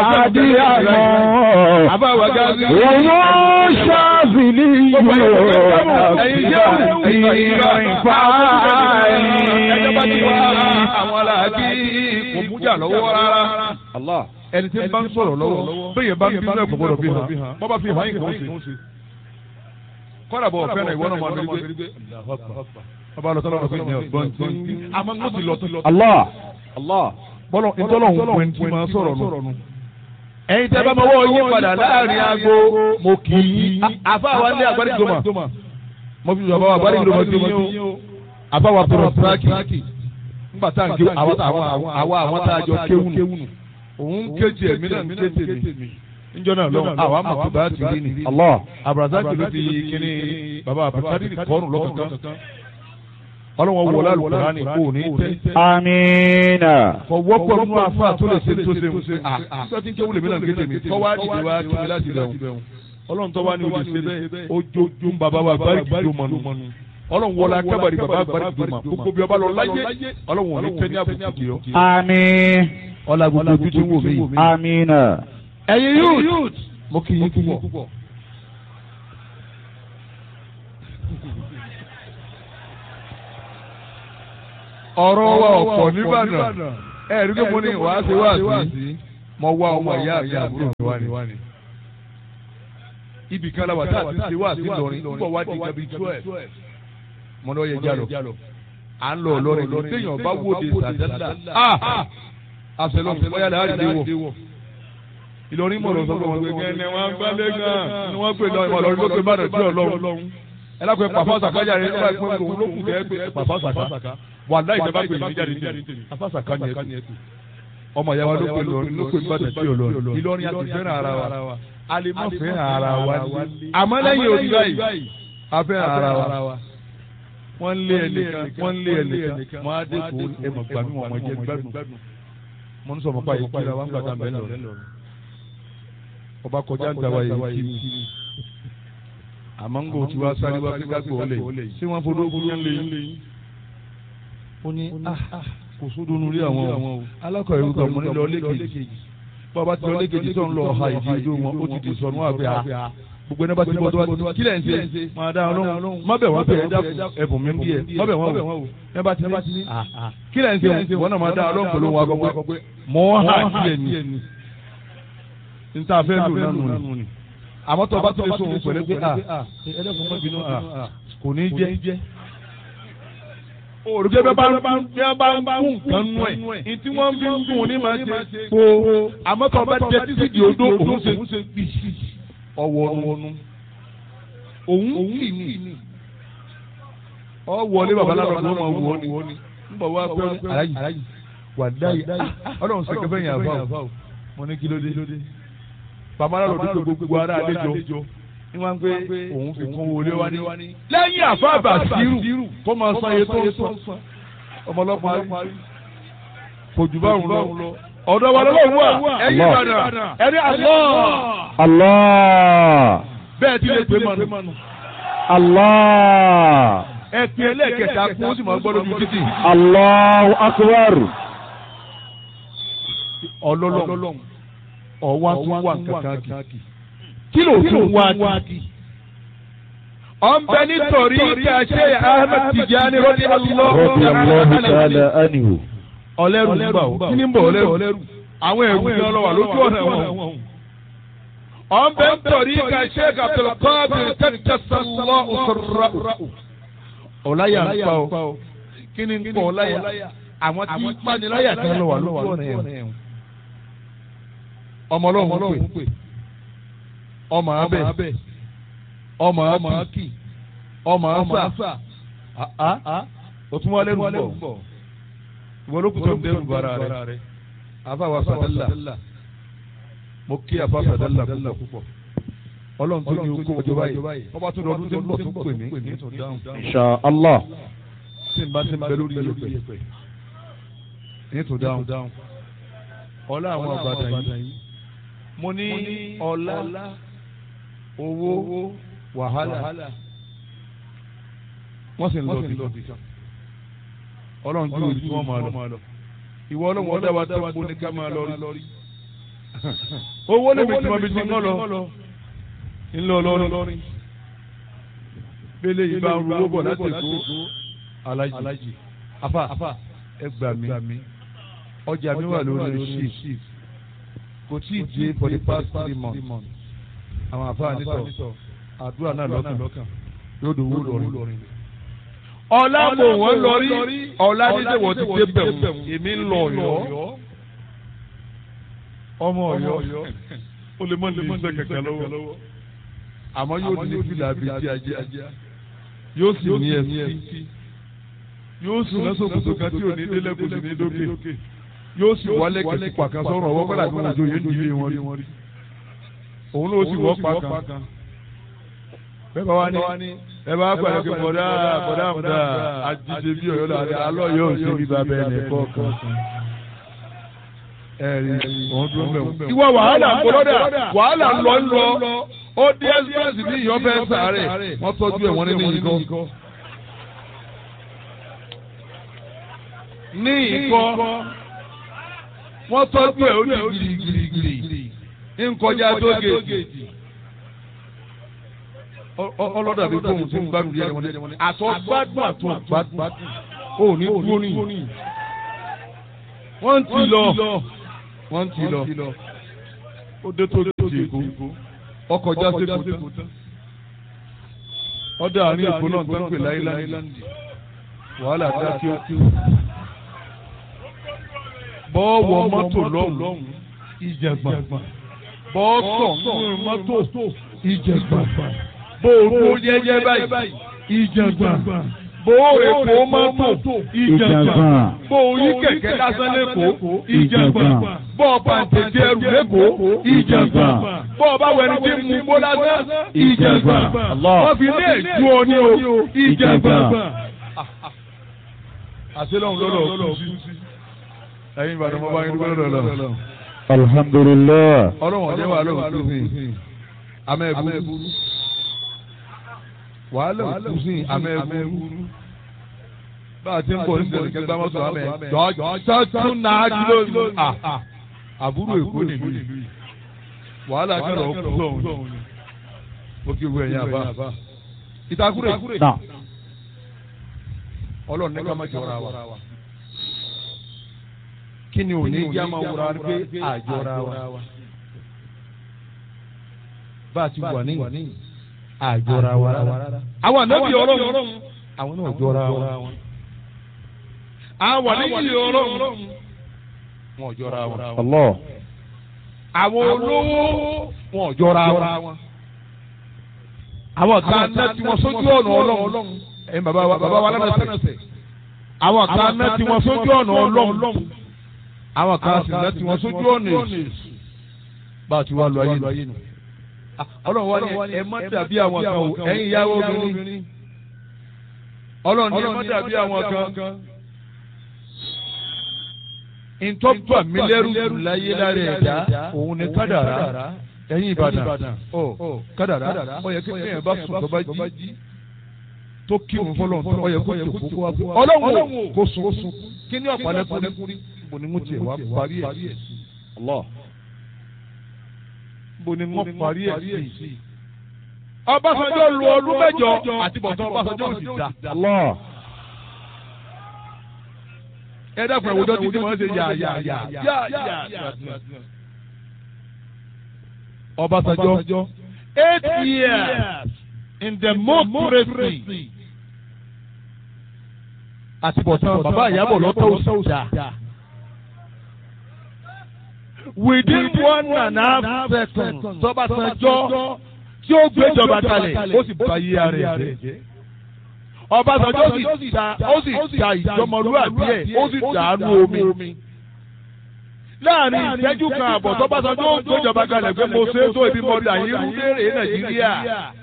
àdìyàmọ́. àbáwá gáàsì. Wọ́n ṣáàbìlì yóò ẹ̀yin jẹ́ ẹjọ́ bá ti wá ìfàyè. àwọn aláàbí kò mújà lọ́wọ́ rárá. Allah. ẹni tí ń bá ń sọ̀rọ̀ lọ́wọ́ bẹ́ẹ̀ bá ń bí náà kò gbọ́dọ̀ bí hàn bọ́ bá fi hàn yín kò ń ṣe. kọ́dà bọ̀ fẹ́ràn ìwọ náà máa ń gbé ọba lọ sọ́dọ̀ ọ̀gbìn ní ọ̀gbọ́n tí àmọ́ mo ti lọ tó lọ. Allah. Allah. bọ́lọ̀ ìtọ́lọ̀ ń pè ní tí máa sọ̀rọ̀ nù. ẹ̀yin tẹ́ bá mọ́wọ́ yín padà láàrin aago mo kì í àfáwa ní àgbáríjọmọ mo fi bàbá wa àgbáríjọmọ ti yín o àfáwa tọrọ tíráàkì nígbà tá à ń ké àwa àwọn tá a jọ kéwù nù òun kéjì ẹ̀mí náà ń ké tèmi níjọ́ náà lọ́wọ́ àwa mọ̀ tó bá ti rí ni Allah. abrazaki ló fi kíní bàbá abdulkadir kọ́ọ̀nù lọ́kọ̀ọ̀kan ọlọ́wọ́n wọlé alukurani kò ní tẹ́ Amina. kọ wọ́pọ̀ nínú afa tó lè ṣe tó ṣe ń ṣe à tó ti ń kéwù lèmi náà ń ké tèmi tọ́wá dìde wá kí mi láti lẹ̀ ọlọ́run tọ́wá ní olè ṣe bẹ́ẹ̀ ojojú bàbá wa bárí kìdó mọ́nu ọlọ́run wọlé akábàrí bàbá bárí kìdó mọ́ gbogbo bí ọba lọ láyé ọlọ́run ò ní tẹ́ ní àbùkù kì í ọ Àmín. ọlá gbogbo ojú tí ń wò mí yìí. Amina. ẹ̀yin youth mo kì í púpọ̀. ọ̀rọ̀ wa ọ̀pọ̀ nìbàdàn ẹ̀ rí pé mo ní wàásù wàásù mo wá ọmọ ìyá mi àbúrò mi wá ni. ibì kan la wà tá a ti ṣe wàásù lọrin nígbà wá di gabi twelve mo lọ yẹ jálọ à ń lọ lọrin lọ téèyàn bá wòde sàdálà àṣẹlọ bóyá lè àdìdé wọ Ìlọrin mọ̀ lọ sọ pé wọn gbé kẹ́ni wọn gbálẹ̀ gan ni wọ́n pè lọ ìmọ̀ lọ́rin ló pé bàdàn tí ọlọ́run ẹ lápẹ́ pàfọ́ sàkájà rẹ nígbà pé òun ló kù kẹ́ pé pàfọ́ sàká wà láì jẹ́ bá pè mí jáde tèmi pàfọ́ sàká ni ẹ tù ọmọ ìyá wa ló pè lọrin ló pè bàdàn tí ọlọ́run Ìlọrin àti fẹ́ràn ara wa a lè má fẹ́ràn ara wa àmọ́ lẹ́yìn òbí báyìí a fẹ́ràn ara wa wọ́n lé ẹnìkan wọ́n lé ẹnìkan wọ́n á dé kó ẹmọ̀ gbàmí wọn jẹ́ gbádùn mo ń sọ fún báyìí kíra wọn gbàdá bẹ́ẹ̀ lọ ọba kọjá ń tàwa yìí kí ni àmọ́ ń gò tí wàá sáré wá sí kágbó ọ̀lẹ̀ ṣé wọ́n fọdọ́ ogun yẹn lé yín. ó ní kò sódò nulí àwọn o alákọ̀ ẹ̀rù kan mo ní lọ lẹ́kẹ̀jì bàbá ti lọ lẹ́kẹ̀jì tó ń lọ ọ̀ha ìdí ojú wọn ó ti di sọnù àgbẹ̀ à gbogbo ẹni bá ti bọ́ tó bá ti bọ́ kílẹ̀ ń ṣe máa dá ọlọ́run má bẹ̀ wọ́n bẹ̀ ẹ dákun ẹ̀bùn mi ń bí ẹ má bẹ̀ wọ́n wò ẹ bá ti ní kílẹ̀ ń ṣe wọ́n náà máa dá ọlọ́run pẹ̀lú wọn akọ pé mọ́ hà kílẹ̀ ni níta fẹ́ lò nánu ni àmọ́ tó o bá tó lè sọ òun pẹ̀lú pé ẹlẹ́kùn mọ́ bínú kò ní jẹ́ òrùké bẹ́ẹ̀ bá ń bí wọ́n bá ń kún nǹkan nú ẹ̀ ní tí wọ́n fi ń dùn ní máa ṣe kó àmọ́ tó o bá jẹ títí di odó òun ṣe gbì ọwọ́ ọ̀nù òun kì ní ọ wọlé babaláwo ló máa wọ ni ń bọ̀ wá pé aláyì wà dáyì ọlọ́run ṣe kẹfẹ́ yẹn àbá o mo ní kí ló dé babaláwo ló dúró gbogbo ara àlejò ní wọ́n pé òun fi kún wọlé wá ní. lẹ́yìn àfáàbà sírù kó máa san iye tó ń san ọmọlọ́pàá kò jù báwọn lọ ọ̀dọ̀ wa lọ́wọ́ wà ẹ̀yìn ìbàdàn ẹ̀rí àlọ́. Allah. bẹ́ẹ̀ ti lè pè mọ́nu. Allah. ẹ pin ẹlẹ́ẹ̀kẹta kún ó sì máa gbọ́ lójú títì. Allahu akbar. ọlọ́lọ́ ọ̀wá tún wà kankan kì. kí ló tún wá kì. ọ̀nbẹ nítorí kí a ṣe Ahmed Tijani rọ́bì Radiyallahu ta'ala anhu. ọlẹ́rù ń bà ó kí ni ń bọ̀ ọlẹ́rù àwọn ẹ̀rù ni ọlọ́wà lójú ọ̀nà wọn. ọ̀nbẹ nítorí kí a ṣe Abdulkadir kẹ́kẹ́sọ̀lọ́ òṣèrà. ọ̀láyà ń pa ó kí ni ń pọ̀ ọ̀láyà àwọn tí ń paniláyà kan lọ́wà lójú ọ̀nà ẹ̀wọ̀n ọmọ ọlọ́run pè ọmọ abẹ ọmọ akí ọmọ asa òtún wọlé rú bọ ìwọ ló kù tó ń dẹrù bara rẹ afáwa sàdálà mo kí afá sàdálà púpọ̀ ọlọ́run tó ní okó ọjọ́ báyìí ọba tó lọ́dún tó ń bọ̀ tó pè mí ní tó dáhùn Insha Allah. tí n bá ti ń bẹ lórí yẹpẹ ní tó dáhùn ọlá àwọn àgbàdàn yìí mo ní ọlá owó wàhálà wọ́n sì ń lọ bí kan ọlọ́run ju òbí tí wọ́n máa lọ ìwọ ọlọ́run ọdẹ wa tó kó ní ká máa lọ rí owó lè mi tí mo fi ti ń lọ ńlọ lọrin bẹ́lẹ̀ yìí bá ń ru owó bọ̀ láti èkó alájì afa ẹ gbà mí ọjà mi wà lórí shift kò tí ì dé for the past three months àwọn afa nítọ̀ àdúrà náà lọ́kàn yóò dòwó lọrin. ọ̀la mo wọ́n lọrí ọ̀la dídé wọ́n ti dé bẹ̀rù èmi ń lọ ọ̀yọ́ ọmọ ọ̀yọ́ ó lè mọ ní iṣẹ́ kẹ̀kẹ́ lọ́wọ́ àmọ́ yóò ní fìlà bíi ti ajá yóò sì ní ẹsí yóò sì lọ́sọ̀ kòtò kan tí ò ní délẹ̀ kò sì ní dókè yóò sì wálé kẹ̀sì pàkan sọ̀rọ̀ ọwọ́ pẹ́lá tí wọ́n jọ yé nílé wọn rí òun ló sì wọ́ pàkan bẹ́ẹ̀ bá wá ní ẹ bá gbàdé pé bọ̀dá bọ̀dá àmúdá àjíṣe bí ọ̀yọ́ làdé alọ́ yóò ṣe bí babẹ́ ẹ̀ nìkọ́ kan ẹ̀rí òun dúró mẹ́wọ̀n. ìwọ wàhálà ń bọ́dà wàhálà ń lọ ń lọ ó dé express ní ìyọ́ fẹ́ sàárẹ̀ wọ́n tọ́jú ẹ̀ wọ́n ní ìkọ́. ní ìkọ́ wọ́n tọ́jú ẹ̀ ó ní girigirigiri nkọjá tó gèjì ọlọ́dà bí fóun tí ń gbádùn yẹn wọn àtọ́ gbádùn àtọ́ gbádùn ó ní dúró ní wọ́n ti lọ wọ́n ti lọ ó dé tó gèjì èkó ọkọ̀ já sí èkó tán ọdẹ àárín èkó náà tó ń pè láìláńdì wàhálà dá kí ó kí ó bọ́ọ̀wọ̀ mọ́tò lọ́hùn ìjẹ̀gbọ̀n bọ́ọ̀sọ̀ nínú mọ́tò ìjẹ̀gbọ̀n bóòrò yẹ́yẹ́ báyìí ìjẹ̀gbọ̀n bóòrò èkó mọ́tò ìjẹ̀gbọ̀n bóòrò kẹ̀kẹ́ lásán lẹ́kọ̀ọ́ ìjẹ̀gbọ̀n bọ́ọ̀ pàǹtẹ̀tẹ̀ ẹrù lẹ́kọ̀ọ́ ìjẹ̀gbọ̀n bọ́ọ̀ bá wẹ̀rẹ̀ tí mú bó lásán ìjẹ̀gbọ̀n wọ́n fi lé ìjú ọ ní o ìjẹ̀gbọ̀n. àṣẹ lọ́hùn lọ́dọ̀ kú sí ẹ̀yin ìbàdàn mo bá yín dúpẹ́ lọ́dọ̀ lọ. alhamdulillah. ọlọ́run ọ̀jẹ̀ wà lóhùn tó sìn amẹ́bùrú wàhálà òkú sìn amẹ́bùrú bá a ti ń bọ̀ ní sẹ̀lẹ̀ kẹgbẹ́ mọ́tò amẹ́ jọ́jọ́ tún náà dúró à àbúrò èkó nìlú yìí wàhálà kẹrọ ọkú sọ̀hún ó kí wọ ẹ̀yìn àbá ìtakùrẹ̀ ọlọ́run ní ká má jọra wa kí ni òní yá máa wúra pé àjọra wa bá a ti wà ní àjọra wa rárá. àwọn ànábì ọlọ́run àwọn náà jọra wa. àwọn àníyí ọlọ́run wọn ò jọra wa. Allah. àwọn olówó wọn ò jọra wa. àwọn kan náà tí wọ́n sójú ọ̀nà ọlọ́run ẹ̀yin bàbá wa bàbá wa lánàá àwọn kan náà tí wọ́n sójú ọ̀nà ọlọ́run àwọn kan sì náà tí wọ́n sójú ọ̀nà èsì bá a ti wá lọ ayé nù. ọlọ́run wá ní ẹ má dàbí àwọn kan o ẹ̀yin ìyàwó obìnrin. ọlọ́run ní ẹ má dàbí àwọn kan. ìtọ́jú àmìlẹ́rù láyé lára ẹ̀dá òun ni kádàrá ẹ̀yin ìbàdàn ọ kádàrá ó yẹ kí ẹ̀yìn bá sùn tó bá jí tó kírun fọlọ́n tó ó yẹ kó jòkó kó wá fún ọlọ́run kó sùn kí ni ọ̀pọ̀lọpọ̀ bo ni mo tiẹ̀ wá parí ẹ̀ sí. Allah. bo ni mo parí ẹ̀ sí. Ọbásanjọ́ lu ọdún mẹ́jọ àti bọ̀tán Ọbásanjọ́ ò sì dá. Allah. Ẹ dákun ẹ̀wùjọ́ títí wọ́n ṣe yà yà yà yà yà. Ọbásanjọ́ eight years in democracy àti bọ̀tán bàbá ìyàbọ̀ lọ́tọ̀ òṣà within one and a half seconds tọ́básanjọ́ tí ó gbéjọba kalẹ̀ ó sì bá yí ara ẹ̀ jẹ́. Ọbásanjọ́ sì ta ó sì ta ìjọmọlúwàbí ẹ̀ ó sì dàánú omi. Láàrin ìṣẹ́jú kan àbọ̀ tọ́básanjọ́ ó gbéjọba kalẹ̀ pé mo ṣe é tó ibi mọ́tà yín rú léèrè Nàìjíríà.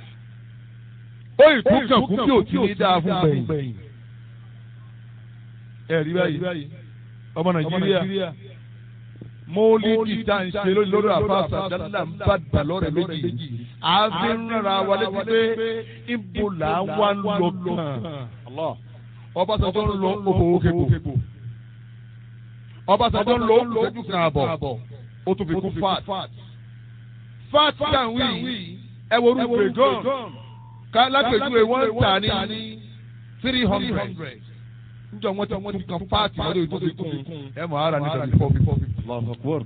Ó ìtúkàn kú bí òtí ní dáa fún gbẹ̀yìn. Ẹ̀rí báyìí ọmọ Nàìjíríà mọ́lídì tá à ń ṣe lórí àfàṣà dáadáa ń bá dà lọ́rẹ̀ méjì àfi ń rárá wa létí pé ibo là ń wá ń lọ kàn Ọbásanjọ́ ń lọ òfòwò kébò Ọbásanjọ́ ń lọ òṣèjú kan àbọ̀ ó tún fi kún fat fat tan wí ẹ wo orú gbẹ̀gàn ká lápèjúwe wọ́n tà ní three hundred njọ wọn ti tún kan fat lọ́dọ̀ tó fi kún ẹ mọ̀ ara ní tàbí four fifty.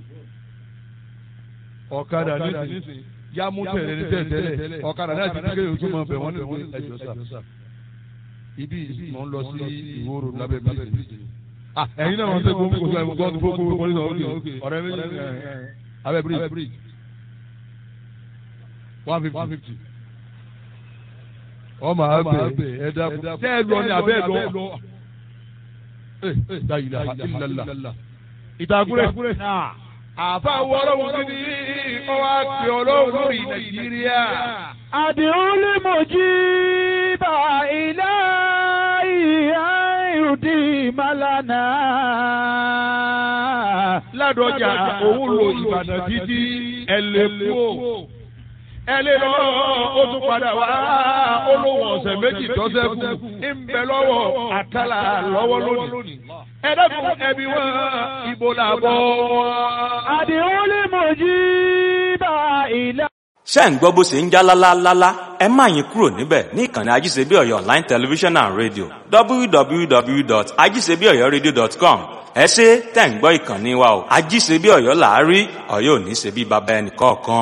ọ̀kadà nísìnyí yá mú tẹ̀lé ní tẹ̀lé ọ̀kadà náà ti di kéde ojú mọ̀ bẹ̀ wọ́n ní ẹjọ́ sà ibi mò ń lọ sí ìwòrò lábẹ́ bíríjì. ẹ̀yin náà wọ́n tẹ́ gbogbo kò sọ gbọ́dọ̀ gbogbo gbogbo ní ọ̀rẹ́ ọ̀rẹ́ méjì abẹ́ bíríjì one fifty. ọmọ abẹ ẹ̀dá tẹ́ ẹ lọ ní abẹ́ lọ. dayila ilala ìtàkùrẹ́ àfa wọ́ọ́rọ́ wọn ní ọwọ́ àti ọlọ́run lórí nàìjíríà. àdìrún lè mọ̀ jí bá ilé ìhà ìrùdí màlánà. ládọjà òun lo ìbàdàn títí ẹlẹ́kùó ẹlẹ́ lọ ó tún padà wá olówó ọ̀sẹ̀ méjì tọ́sẹ̀kù ń bẹ lọ́wọ́ àkàlà lọ́wọ́ lónìí. ẹ dẹ́kun ẹbí wọn ibo làbọ̀ wọn. àdìrún lè mọ̀ jí bá ilé. ṣé ń gbọ́ bó ṣe ń já lálálálá ẹ má yín kúrò níbẹ̀ ní ìkànnì ajíṣebíọ̀yọ̀ online television and radio www.ajíṣebíọ̀yọ̀radio.com ẹ ṣe tẹ̀ ń gbọ́ ìkànnì wa o ajíṣebíọ̀yọ̀ làárí ọ̀yọ́ ò ní ṣe bí baba ẹnì kọ̀ọ̀kan.